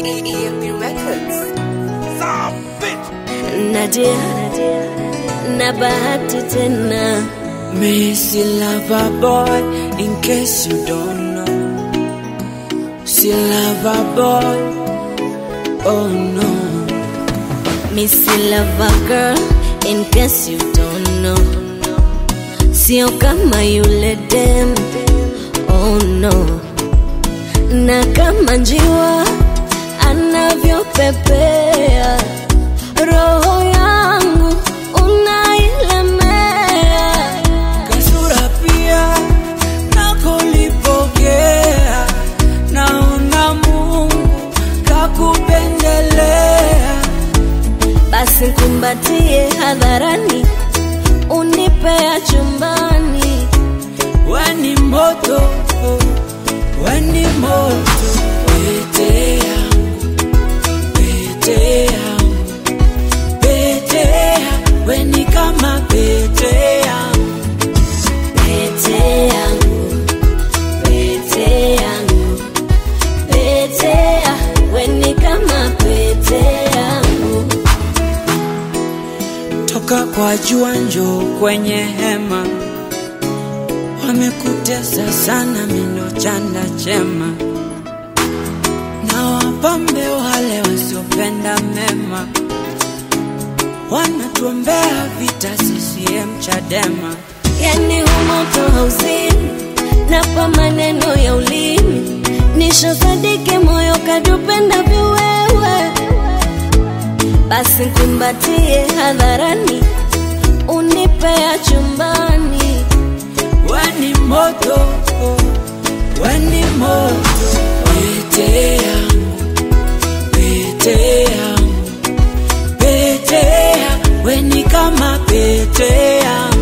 EMB Records. Nadia na bahati tena Missy lover boy, in case you don't know. See lover boy, oh no. Missy Lover Girl in case you don't know Sio kama yule dem oh no Na kama njiwa anavyopepea Roho yangu unailemea Kasura pia nakolipokea, naona Mungu kakupendelea. Basi kumbatie hadharani Unipea chumbani Weni moto, weni moto, pete yangu, pete yangu, pete yangu, weni kama pete yangu. Pete yangu, pete yangu, pete ya, weni kama pete yangu. toka kwa jua njoo kwenye hema, wamekutesa sana mino chanda chema, na wapambe wale wasiopenda mema, wanatuombea vita CCM Chadema. Yani humoto hauzimi, napa maneno ya ulimi, nishosadike moyo kadupenda viwewe. Basi kumbatie hadharani, unipea chumbani. Weni moto, weni moto, pete yangu, pete yangu, pete yangu, weni kama pete yangu.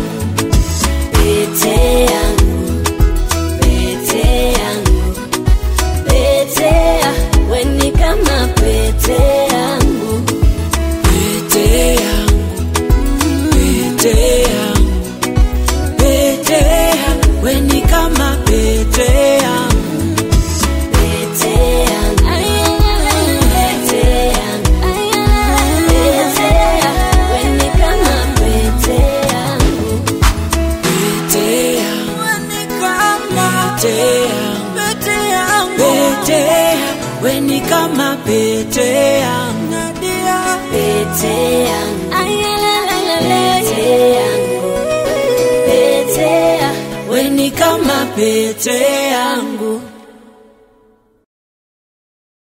Pete yangu, pete yangu, pete ya, weni kama pete yangu. Pete yangu, pete yangu, pete yangu, weni kama pete yangu. Pete yangu, pete yangu, pete ya, weni kama pete yangu. Pete yangu, pete yangu, pete yangu, weni kama pete yangu. Pete yangu, pete yangu, pete ya, Weni kama pete yangu.